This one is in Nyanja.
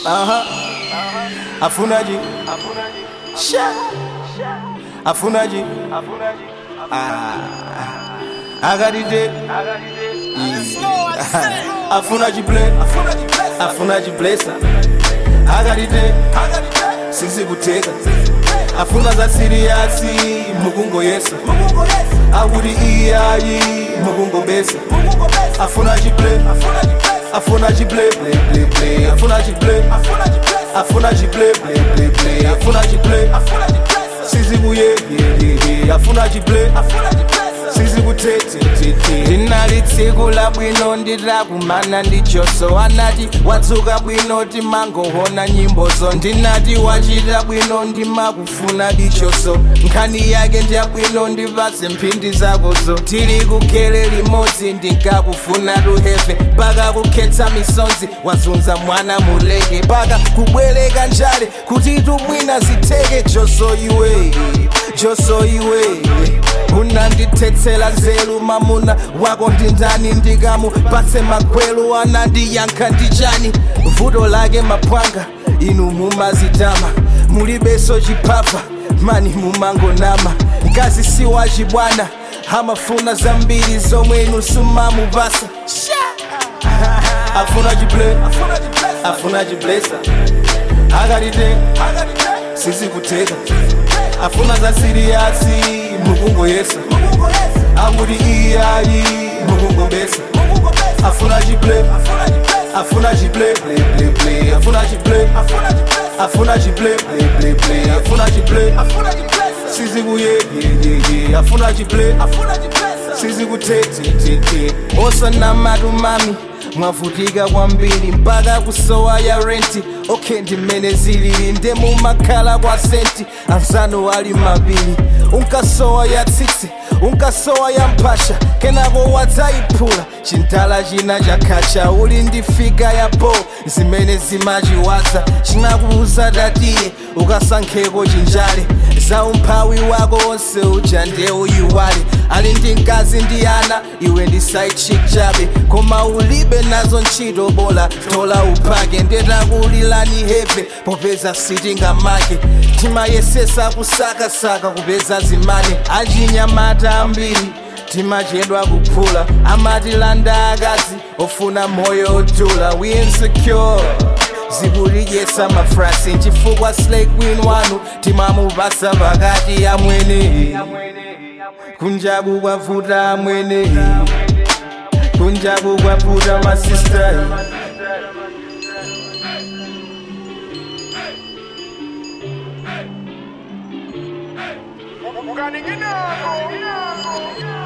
Aha. Afunaji. Sha. Afunaji. Ah. I got it there. Yeah. Afunaji play. Afunaji blessa. I got it there. Sisi kuteka. Afuna za siriasi mukungo Yesu. Awuri iyayi mukungo besa. Afunaji play. Afunaji play play play play. Afunaji play. Afunaji play play play play. Afunaji play. Sisi kuye yeah yeah yeah. Afunaji play. Sisi kutete tete. Ndinalitsikula bwino ndirakumana ndichoso anati watsuka bwino timangoona nyimbozo ndinati wachita bwino ndimakufuna dichoso nkhani yake ndiyabwino ndipatse mphindi zakozo tili kugele limodzi ndingakufuna tuheve mpaka kukhetsa misonzi wazunza mwana muleke mpaka kubwereka njale kuti tumwina zitheke joso iwe joso iwe unandithethela nzelu mamuna wako ndindani ndikamupatse magwelu anandiyankha ndichani vuto lake maphwanga inu mumazitama mulibeso chipapa mani mumangonama mkazi si wachibwana amafuna zambiri zomwe inu sumamupasa afuna chiple afuna chiblesa akalite sisi kuteka afuna za siriyasi mukungo yesa akuti iyayi mukungo besa afuna chiple afuna chiple play play play afuna chiple afuna chiple play play play afuna chiple sisi kuye yeah yeah yeah afuna chiple sisi kutete tete osanamatu mami mwavutika kwambiri mpaka kusowa ya renti okay ndimene zilili ndemumakhala kwa senti anzano ali mabiri unkasowa ya tsitsi unkasowa ya mphasha kenako wadzayiphula chintala china chakhacha uli ndi figa ya bo zimene zimachiwaza chinakuuza tatiye ukasankheko chinjale za umphawi wako onse uja nde uyiwale ali ndi mkazi ndi ana iwe ndi side chick chabe koma ulibe nazo ntchito bola tola uphake ndetakulilani heve popeza sitingamake timayesesa kusakasaka kupeza zimane achinyamata ambiri timachedwa kuphula amatilanda akazi ofuna moyo odula we insecure zikulidyesa mafrasi chifukwa slay queen wanu timamupasa pakati ya mwene kunjaku kwavuta amwene kunjaku kwavuta masista Mukaninginako